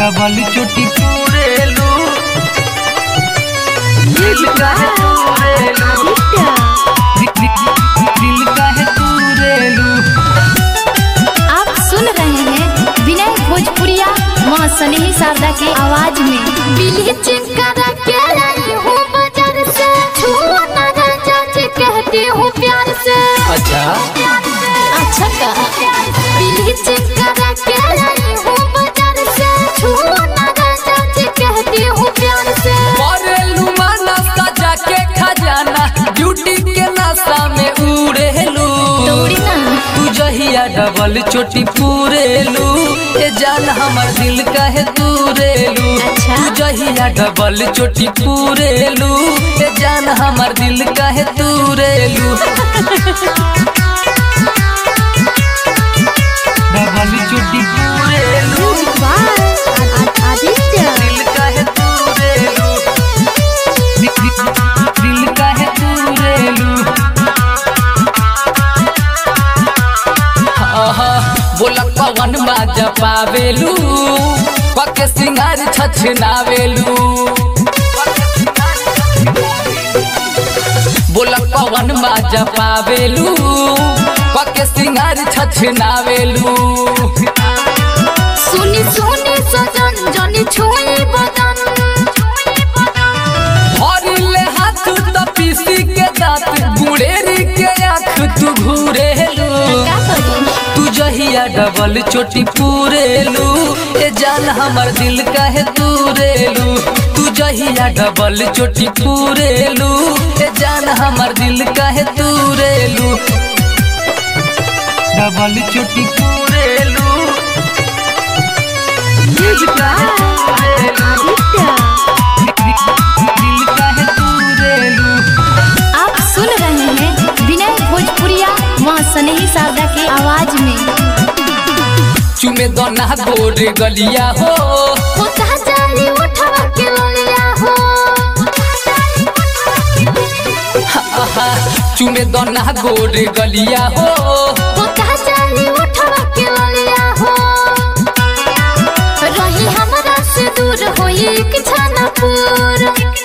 Double चोटी पूरेलू दिल काहे तूरेलू दि- दि- दिल काहे तूरेलू आप सुन रहे हैं विनय भोजपुरिया माँ स्नेही शारदा के आवाज में ब्लीचिंग करा के आई हूँ बाजार से छुआ ना राजा जी कहती हूँ प्यार से अच्छा अच्छा का ब्लीचिंग करा के आई हूँ बाजार से छुआ ना राजा जी कहती हूँ प्यार से करेलू माना सजा के खजाना ड्यूटी के नशा में उड़ेलू दौड़ी ना तू जहिया डबल चोटी पूरेलू ए जान हमर दिल काहे तूरेलू अच्छा। तू जहिया डबल चोटी पूरेलू ए जान हमर दिल काहे तूरेलू डबल चोटी पूरेलू आदित्य दिल काहे तूरेलू दि- दि- दिल काहे तूरेलू आहा, बोला पवन बाजा पावेलू पके सिंगार छछनावेलू बोला पवन बाजा पावेलू पके सिंगार छछनावेलू सुनी सुनी सजन जनी छुई बदन भरले हाथ त पीसी के दांत गुड़ेरी के आँख तू घूरेलू का करी तू जहिया डबल चोटी पूरेलू ए जान हमर दिल काहे तूरेलू तू जहिया डबल चोटी पूरेलू ए जान हमर दिल काहे तूरेलू डबल चोटी पूरेलू दिल काहे तूरेलू आप सुन रहे हैं विनय भोजपुरिया माँ स्नेही शारदा के आवाज में चुमे दोना गोर गलिया हो होता जाली उठवा के लोलिया हो आहा, चुमे दोना गोर गलिया हो होता जाली उठवा के लोलिया हो रही हमरा से दूर होई कि छानापुर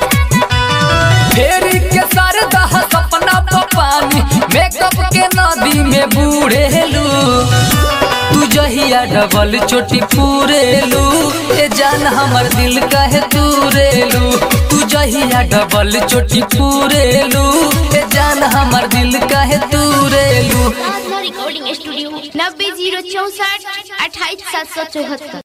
फेरी के सरदा सपना पानी मेकअप के नदी में बूढ़ेलू तू जहिया डबल चोटी पूरेलू ए जान हमर दिल काहे तूरेलू तू जहिया डबल चोटी पूरेलू ए जान हमर दिल काहे तूरेलू रिकॉर्डिंग स्टूडियो नब्बे जीरो चौसठ अट्ठाईस सात सौ चौहत्तर